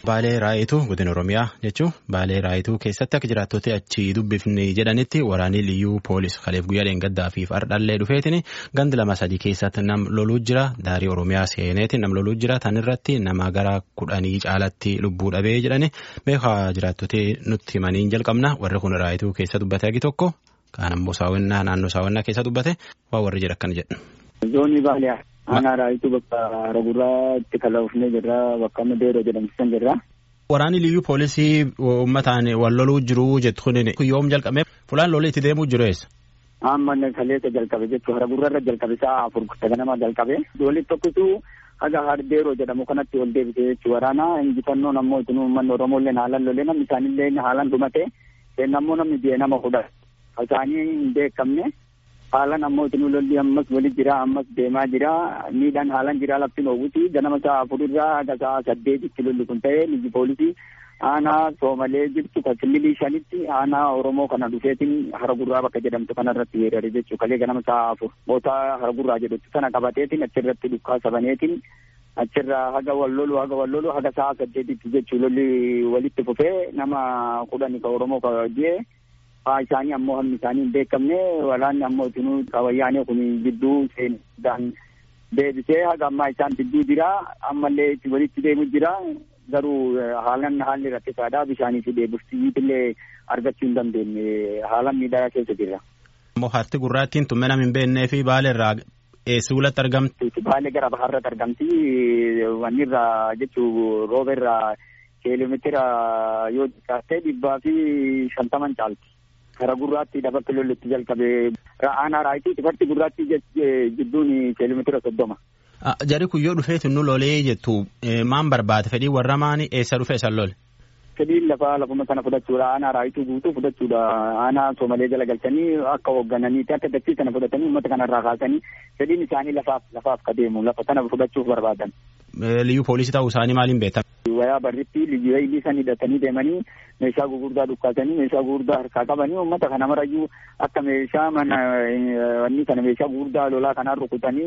Baalee Raayituu godina Oromiyaa jechuun Baalee Raayituu keessatti akka jiraattota achi dubbifni jedhanitti waraanni liyyuu poolis kaleef guyyaa dheengaddaa fi fardhallee dhufeetiin gandi lama sadii keessatti nam loluu jira daarii Oromiyaa seeneetiin nam loluu jira tan irratti nama gara kudhanii caalatti lubbuu dhabee jedhani beekaa jiraattota nutti himaniin jalqabna warri kun Raayituu keessa dubbate agi tokko kaan ammoo saawwannaa naannoo saawwannaa keessa dubbate waa warri jedha akkana jedhu. Zoonii Baaliyaa. Aanaa raayituu bakka ragurraa itti kalaafnee jirra bakka amma deeroo jedhamsisan jirra. Waraanni liyyuu poolisii uummataan wal loluu jiru jettu kun yoom jalqabee fulaan lolee itti deemuu jiru eessa? Amma kaleessa jalqabe jechuudha ragurraa irra jalqabe sa'a afur ganama jalqabe. Walitti tokkitu haga hardeeroo jedhamu kanatti ol deebisee jechuudha waraana injifannoon ammoo itti uummanni Oromoo illee haalaan lolee namni isaanillee haalaan dhumate ammoo namni biyya nama kudha isaanii hin beekamne. haalan ammoo itti lolli ammas wali jira ammas deemaa jira miidhaan haalan jira lafti dhoowwuti ganama sa'a afurirraa haga sa'a saddeetitti lolli kun ta'e liyyu poolisii aanaa soomalee jirtu kan kililii shanitti aanaa oromoo kana dhufeetiin hara gurraa bakka jedhamtu kanarratti weerare jechuu kalee ganama sa'a afur mootaa hara gurraa jedhutti kana qabateetiin achirratti dukkaa sabaneetiin achirraa haga wal lolu haga wal lolu haga sa'a saddeetitti jechuu lolli walitti fufee nama kudhani ka oromoo ka jee haa isaanii ammoo hammi isaanii hin beekamne walaanni ammoo itinuu wayyaanee kun gidduu seenudhaan deebisee haga ammaa isaan gidduu jira ammallee itti walitti deemu jira garuu haalan haalli rakkisaadha bishaanii fi deebiftiillee argachuu hin dandeenye haalan miidhaa keessa jira. Ammoo harti gurraattiin tumme nam hin beeknee fi baaleerraa eessuulatti argamti. Baalee gara baharratti argamti wanni irraa jechuu rooba irraa kiiloomeetira yoo xiqqaatte dhibbaa fi shantaman caalti. Kara gurraatti dabatti lollitti jalqabee aanaa raayitii xifarti gurraatti jidduun kiiloomeetira soddoma. Jari kun yoo dhufeetu nu lolee jettu maan barbaade fedhii warra maani eessa dhufee san lole? Fedhiin lafaa lafuma sana fudhachuudha aanaa raayituu guutuu fudhachuudha aanaa soomalee jala galchanii akka hooggananiiti akka dachii sana fudhatanii uummata kanarraa kaasanii fedhiin isaanii lafaaf lafaaf ka deemu lafa sana fudhachuuf barbaadan. Liyyuu poolisii ta'uu isaanii maaliin beektan? Wayaa barritti liyyuu eeylii san hidhatanii deemanii meeshaa gurguddaa dhukkaasanii meeshaa gurguddaa harkaa qabanii uummata kana marayyuu akka meeshaa mana wanni kana meeshaa gurguddaa lolaa kanaan rukutanii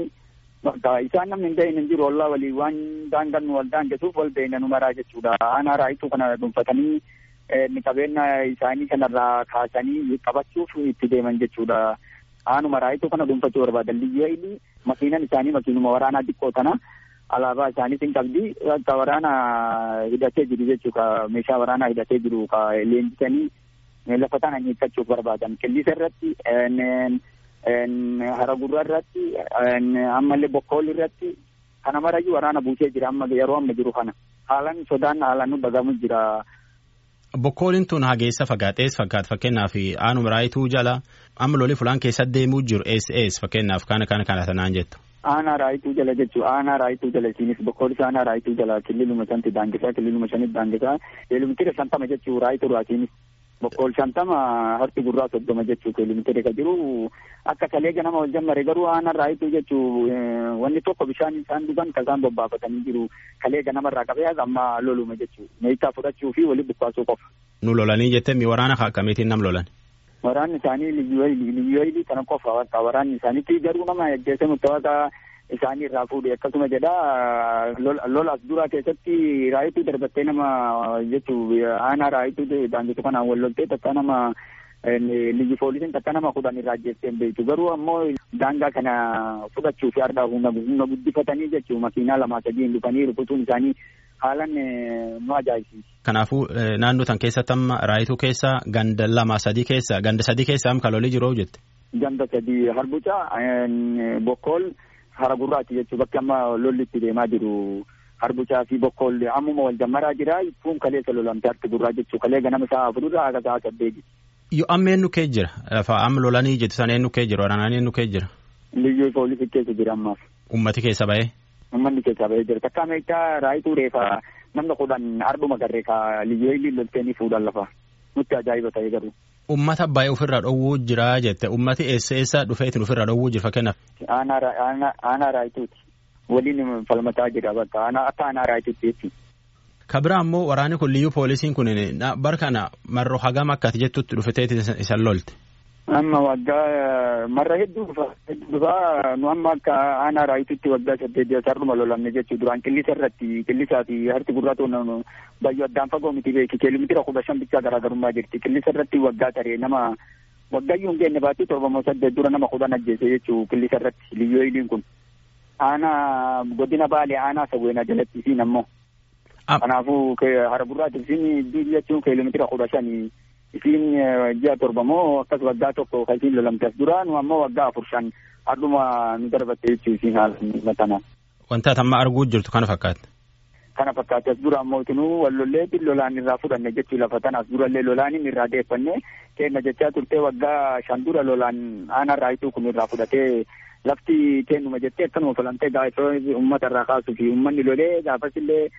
isaan namni hin ta'in hin jiru ollaa walii waan daangan wal daangesuuf wal beeyna nu maraa jechuudha. Aanaa raayituu kana dhuunfatanii qabeenya isaanii kanarraa kaasanii qabachuuf itti deeman jechuudha. Aanuma raayituu kana dhuunfachuu barbaadan liyyuu eeylii makiinan isaanii makiinuma waraanaa xiqqoo kana. alaabaa isaaniis hin qabdi akka waraana hidhatee jiru jechuudha meeshaa waraanaa hidhatee jiru ka leenjisanii lafa tana hiikkachuuf barbaadan qillisa irratti haragurra irratti ammallee bokkool irratti kana marayyuu waraana buusee jira amma yeroo amma jiru kana haalan sodaan haalan nu dhagamu jira. Bokkooliin tun hageessa fagaatees fakkaata fakkeenyaaf aanuma raayituu jala amma lolii fulaan keessa deemuu jiru ees ees fakkeenyaaf kana kana kana sanaan jettu. aanaa raayituu jala jechuu aanaa raayituu jala isiinis bokkoolis aanaa raayituu jala kililuma shanti daangisaa kililuma shanit daangisaa kiiloomitira shantama jechuu raayituu raasiinis bokkool shantama harti gurraa soddoma jechuu kiiloomitira ka jiru akka kalee ganama wal jammare garuu aanaa raayituu jechuu wanni tokko bishaan isaan dhugan ka isaan bobbaafatanii jiru kalee ganamarraa qabee amma loluma jechuu meeshaa fudhachuu fi walitti bukkaasuu qofa. Nu lolanii jettee mi waraana akkamiitiin nam lolan? waraanni isaanii liyyooyilii kana qofa bakka waraanni isaaniitti garuu nama ajjeese murtaawaa isaanii irraa fuudhe akkasuma jedha lolas duraa keessatti raayituu darbattee nama jechuu aanaa raayituu daangisu kanaan wal loltee takka nama liyyu poolisiin takka nama kudhan irraa ajjeessee hin beektu garuu ammoo daangaa kana fudhachuu fi ardaa humna guddifatanii jechuu makiinaa lamaa sadiin dhufanii rukutuun isaanii haalan nu ajaa'ibsiisa. Kanaafuu naannoo tan keessatti amma raayituu keessa ganda lama sadii keessa ganda sadii keessa am kalolii jiru jette. Ganda sadii harbuca bokkool hara gurraati jechuu bakki amma lolli itti deemaa jiru harbucaa fi bokkool ammuma wal jammaraa jira fuun kaleessa lolamte harti gurraa jechuu kalee ganama sa'a afururraa haga sa'a saddeeti. Yoo amma eenyu kee jira lafa amma lolanii jettu sana eenyu kee jira waraanaan eenyu kee jira. Liyyuu poolisii keessa jira ammaaf. Ummati keessa ba'ee. Uummanni keessaa bahee jira. Takka meeshaa raayituu reefa namni kudhan arduma garree ka liyyooyilii lolteenii fuudhan lafa. Nutti ajaa'iba ta'e garuu. Ummata baay'ee ofirraa dhowwuu jira jette. Ummati eessa eessa dhufeetiin ofirraa dhowwuu jira fakkeenyaaf. Aanaa raayituuti. Waliin falmataa jira bakka akka aanaa raayituutti jechuudha. Kabira ammoo waraanni kun liyyuu poolisiin kun bara kana marroo hagam akkati jettutti dhufeteeti isan lolte. Amma waggaa marra hedduu dhufa hedduu dhufa nu amma akka aanaa raayitutti waggaa saddeet sarruma lolamne jechuu duraan qillisa irratti qillisaa fi harti gurraa toon bayyoo addaan fagoo miti beeki kiiloomitira kudha shan bichaa garaagarummaa jirti qillisa irratti waggaa taree nama waggayyuu hin geenye baatee torbamoo saddeet dura nama kudhan ajjeese jechuu qillisa irratti liyyoo iliin kun aanaa godina baalee aanaa sawweenaa jalatti isiin ammoo kanaafuu hara gurraati isiin jechuun kiiloomitira kudha shanii isiin ji'a torbamoo akkas waggaa tokko kan isiin lolamte as dura nu ammoo waggaa afur shan hardhuma nu darbatte jechuu isiin haala tana. Wanta amma arguu jirtu kana fakkaata. Kana fakkaate as dura ammoo itinuu wallolleetiin lolaan irraa fudhanne jechuu lafa tana as durallee lolaanin irraa deeffanne kenna jechaa turtee waggaa shan dura lolaan aanaa raayituu kun irraa fudhatee lafti kennuma jettee akkanuma falamtee gaafa uummata irraa kaasuu fi uummanni lolee gaafas illee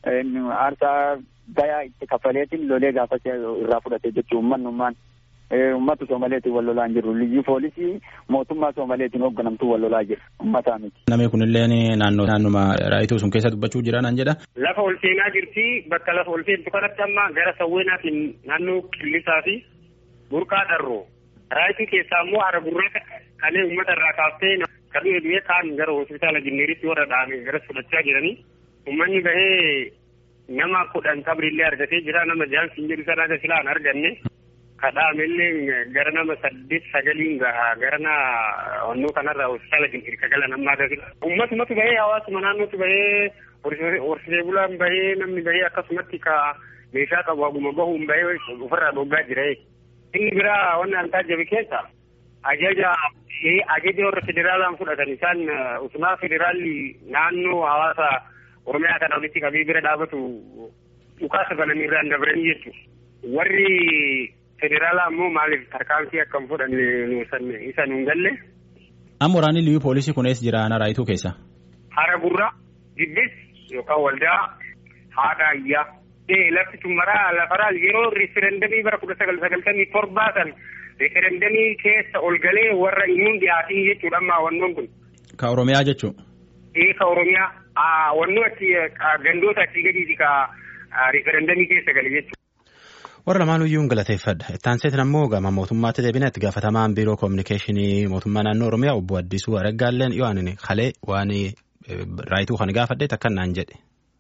aarsaa gayaa itti kaffaleetiin lolee gaafas irraa fudhate jechuun uummanummaan uummata Soomaleetiin wal lolaa hin jirru. Liyyuu poolisii mootummaa Soomaleetiin hoogganamtuu wal lolaa jira. Uummataa miti. Namni kunillee naannoo naannuma raayituu sun keessa dubbachuu jira naan jedha. Lafa ol seenaa jirti bakka lafa ol seentu kanatti amma gara sawweenaatiin naannoo qillisaa fi burqaa dharroo. Raayituu keessaa immoo hara gurraa kalee uummata irraa kaaftee kan du'e kaan gara hospitaala Jinneeritti warra dhaame garas fudhachaa jiranii. Uummanni bahee nama kudhan qabrillee argatee jira nama jaansi hin jedhu sana gasilaan arganne. kadhaamellee gara nama saddeet sagaliin gaha gara na onnoo kanarraa hospitaala Jinneeri kagala namaa gasila. Uummatumatu bahee hawaasuma naannootu bahee horsiisee bulaan bahee namni bahee akkasumatti ka meeshaa qabu haguma bahuun bahee ofirraa dhoggaa jira. Inni biraa wanni an taajjabe keessa ajaja ajaja warra federaalaan fudhatan isaan utumaa federaalli naannoo hawaasa Oromiyaa kana walitti qabee bira dhaabatu dhukaasa bananii irraan dabranii jechuudha. Warri federaalaa ammoo maaliif tarkaanfii akkam fudhanne isa nuun galle. Amma waraanni liyyuu poolisii kun eessa jira aanaa raayituu keessa? Hara gurraa, Jibbis yookaan waldaa haadha ayyaa. Lafti tummaraa lafaraa yeroo riiferendamii bara kudha sagal sagaltamii torbaa san riiferendamii keessa ol galee warra inuun dhiyaatii jechuudha amma wannoon kun. Ka Oromiyaa jechuun. Ee ka Oromiyaa wannoo achi gandoota achii gadiiti ka riiferendamii keessa gale jechuudha. warra lamaan iyyuu galateeffadha ittaanseetiin ammoo gama mootummaatti deebina itti gaafatamaan biiroo koominikeeshinii mootummaa naannoo oromiyaa obbo Addisuu Araggaalleen yoo ani kalee waan raayituu kan gaafadhe takkan naan jedhe.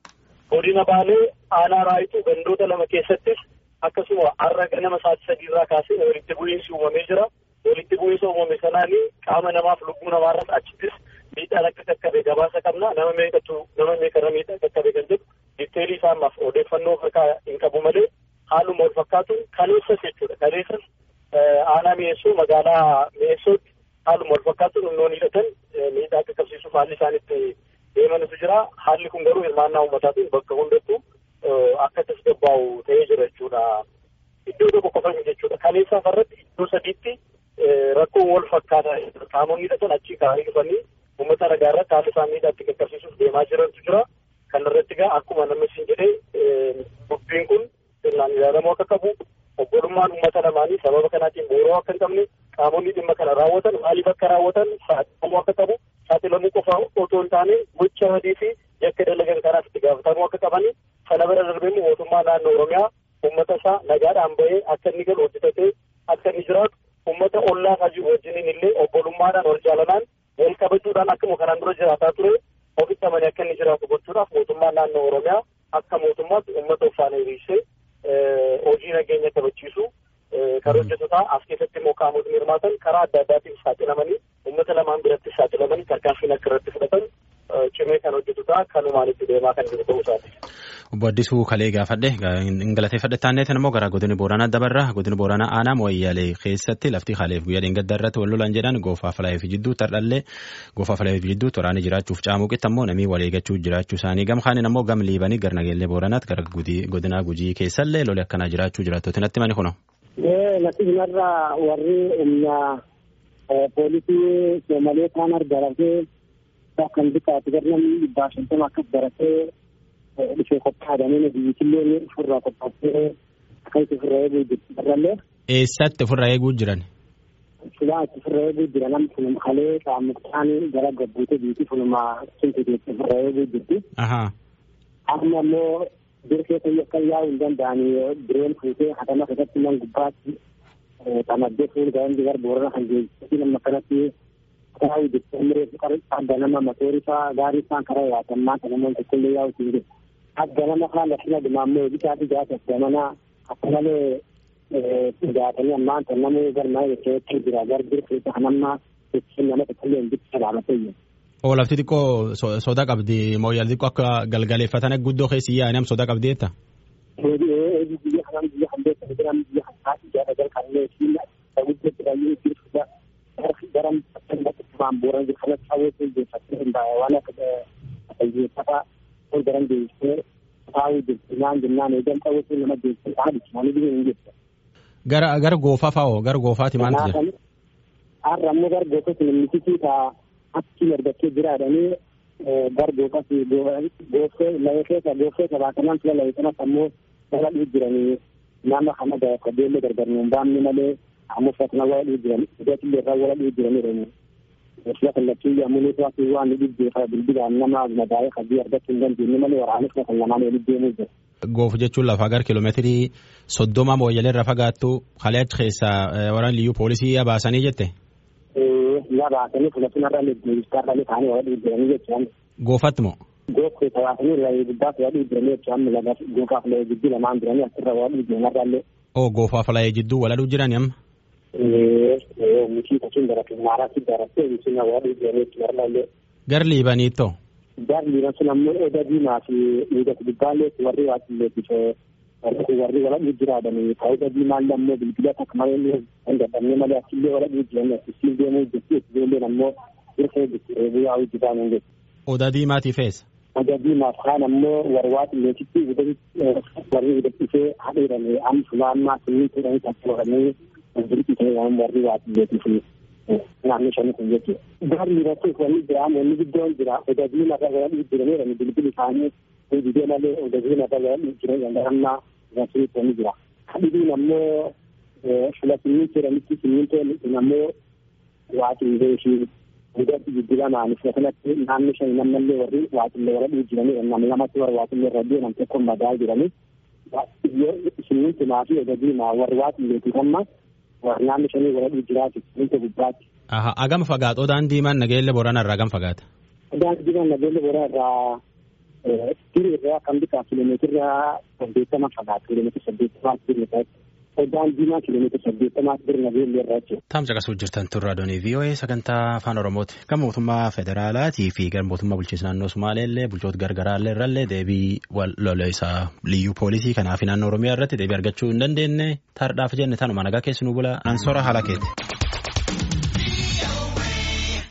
Godina Baalee aanaa raayituu gandoota lama keessattis akkasuma har'a ganama sa'aatii sadii irraa kaasee walitti bu'iinsi uumamee jira. Walitti bu'iinsa uumame sanaan qaama namaaf lubbuu namaarras achittis miidhaan akka qaqqabe gabaasa qabna nama meeqatu nama meeqarra miidhaa qaqqabe kan jedhu diiteelii isaa ammaaf odeeffannoo harkaa hin qabu malee haaluma wal fakkaatu kaleessas jechuudha. Kaleessas aanaa mi'eessuu magaalaa mi'eessuutti haaluma wal fakkaatu humnoon hidhatan miidhaa qaqqabsiisuuf haalli isaanitti deemantu jira. Haalli kun garuu hirmaannaa uummataatiin bakka hundattuu akka tasgabbaa'u ta'ee jira jechuudha. Iddoo tokko qofa jechuudha. Kaleessa irratti iddoo sadiitti rakkoo wal fakkaataa qaamonni hidhatan achii ka'anii dhufanii uummata nagaa irratti haala isaa miidhaatti qaqqabsiisuuf deemaa jirantu jira. Kan irratti egaa akkuma namni siin jedhee dubbiin kun sirnaan ilaalamuu akka qabu obbolummaan uummata lamaanii sababa kanaatiin booroo akka hin qabne qaamonni dhimma kana raawwatan maaliif akka raawwatan saaxilamuu akka qabu saaxilamuu qofa otoo hin taane gocha badii fi yakka dalagan kanaaf itti gaafatamuu akka qabani sana bira darbee mootummaa naannoo oromiyaa uummata isaa nagaadhaan bahee akka inni galu hojjetatee akka inni jiraatu uummata ollaa isaa jiru wajjiniin illee obbolummaadhaan wal jaalalaan wal kabajuudhaan akkuma kanaan dura jiraataa ture ofitti amanii akka inni jiraatu gochuudhaaf mootummaan naannoo oromiyaa akka mootummaatti uummata uffaana hiriirsee hojii nageenya kabachiisu kan hojjetotaa as keessatti immoo qaamotni hirmaatan karaa adda addaatiin saaxilamanii uummata lamaan biratti saaxilamanii tarkaanfiin akka irratti fudhatan cimee kan hojjetotaa kanumaan itti deemaa kan jiru ta'uu isaati. Obbo Addisuu kalee gaafadhe hin galateeffadhe taanneetiin immoo gara godina Booranaa dabarra godina Booranaa aanaa Mo'ayyaalee keessatti lafti kaleef guyyaa dheengadda irratti wal lolan jedhan goofaa falaayif jidduu tardhallee goofaa falaayif jidduu waraana jiraachuuf caamuqitti ammoo namii wal eeggachuu jiraachuu isaanii gam kaaniin ammoo gam liibanii gara nageellee Booranaatti gara godina Gujii keessallee loli akkanaa jiraachuu jiraattooti natti mani kuno. Natti kanarraa warri humna poolisii Soomalee kaan argaratee kan bitaatu gara namni dhibbaa shantama akkas baratee dhufee qophaa'adhanii biyyattillee ofirraa qophaa'ee akkasitti ofirraa eeguu jirti barrallee. Eessatti ofirraa eeguu jiran? Silaa itti ofirraa eeguu jira namni kun kalee qaammuqaan gara gabbuutee biitii funuma cimsiteetti ofirraa eeguu jirti. Amma ammoo bir keessa akka yaa'uu hin danda'anii bireen fuutee hatama keessatti nan gubbaatti xamaddee fuul gaa'endi gara boorana kan geejjibatti nama kanatti karaa hojjetamee adda nama matoorii fa'aa gaarii isaan karaa yaatamaa kan namoonni tokkollee yaa'u siin jiru. Adda nama haala shina dimaammoo bitaa ijaasa gamanaa akka malee jaatanii ammaan kan namni galmaa jechuun jira garbiir keessa kan amma jechuun nama tokkollee hin bitti salaamatee jiru. Oo lafti xiqqoo soda qabdi mooyyal xiqqoo akka galgaleeffatan guddoo keessi yaa'anii soda qabdi jetta. Eebii biyya kanaan biyya kan beekamu jiran biyya kan taa'e ijaara jalqabnee fi guddoo jedhanii jirtudha. Garam waan booran jiru kanatti hawwatu jechattee hin baay'ee waan akka fayyeeffataa ol garan deebisee taa'uu jirtu naan jennaan eegan hawwatu nama deebisee haadhi naani biyya hin jirtu. Gara gara goofaa fa'oo gara goofaati maaltu jira? Har'a ammoo gara goofaa sun mititii ta'a achi argachee jiraadhanii gara goofaa goofee layee keessa goofee sabaatanaan fila layee kanas ammoo dhala dhuu jiranii nama kana beellee gargar nuun baamne malee ammoo fakkana wala dhuu jiran hidhatillee irraa wala dhuu jiranii Sila kallattii yommuu nuti waan waan ni dhibbeeffa bilbilaan nama madaa'ee hajii argachuu hin dandeenye malee waraanis kan lamaan waliin deemuu jira. Goofu jechuun lafa gara kiiloomeetirii soddoma mooyyalee irra fagaattu halee achi keessaa waraan liyyuu poolisii yabaasanii jette. Yabaasanii filachuun irra deebistaa irra ta'anii wala dhiibbeeranii jechuun. Goofatti moo? Goofu tawaasanii irra guddaa wala dhiibbeeranii jechuun laga goofaaf layee jidduu lamaan jiranii asirra wala dhiibbeeran irra illee. Oo goofaaf layee jidduu wala dhuu jirani amma. miti kacin da rakin mara su da rakin suna wani jere kiyar lalle. Gar liibaniitto. Gar liiban sun ammoo odabii maafi miidha gubbaalee warri waatiin leekkisee warri wala jiraadhanii ta'uu odabii maalli ammoo bilbila takka malee hin dadhabne malee achillee wala jiran akkasiin deemuu jechuudha ijoolleen ammoo hirkee jirti reebuu yaa'uu jiraan hin jettu. Odaa diimaatiif eessa? Odaa diimaaf kaan ammoo warwaatiin leekitti warri hidhatisee hadheedhanii amsumaa ammaa simmiituudhaan takka waranii Wanti ta'e waan warri waatileetii fi naannoo shanii kun jechuudha. Gaarri irratti wanni jira wanni guddoon jira odabii lafa wala dhiibbiranidha bilbili isaanii hojii malee odabii lafa wala dhiibbiran amma irratti wanni jira. Kadhibiin ammoo fila simmiintoo jedhanitti simmiintoon ammoo waatilee fi hidhatti jijjiiramaan isa kanatti naannoo shanii namnallee warri waatilee wala dhiibbiranidha nama lamatti warra waatilee irra deeman tokko madaa jiranii. Simmiintumaa fi odabii warri waatileetiif amma naannoo shanii wala jiraatu inta gubbaatti. Aha agam fagaatu odaan diimaan nageelle boorana irraa agam fagaata. Odaan diimaan nageelle boorana irraa tirii irraa kan bitaa kiiloomeetira saddeettama fagaatu kiiloomeetira saddeettamaa tirii irraa odaan diimaa kiiloomeetira saddeettamaa tirii nageelle irraa jechuudha. Taamsa qasuu jirtan turraa doonii VOA sagantaa afaan Oromooti. Kan mootummaa federaalaatii fi kan mootummaa bulchiinsa naannoo Sumaaleellee bulchoota gargaraallee irrallee deebii wal lolaisaa liyyuu poolisii kanaaf naannoo Oromiyaa irratti deebii argachuu hin dandeenye taardhaaf jenne tanuma nagaa keessi nu bula ansora haala keeti.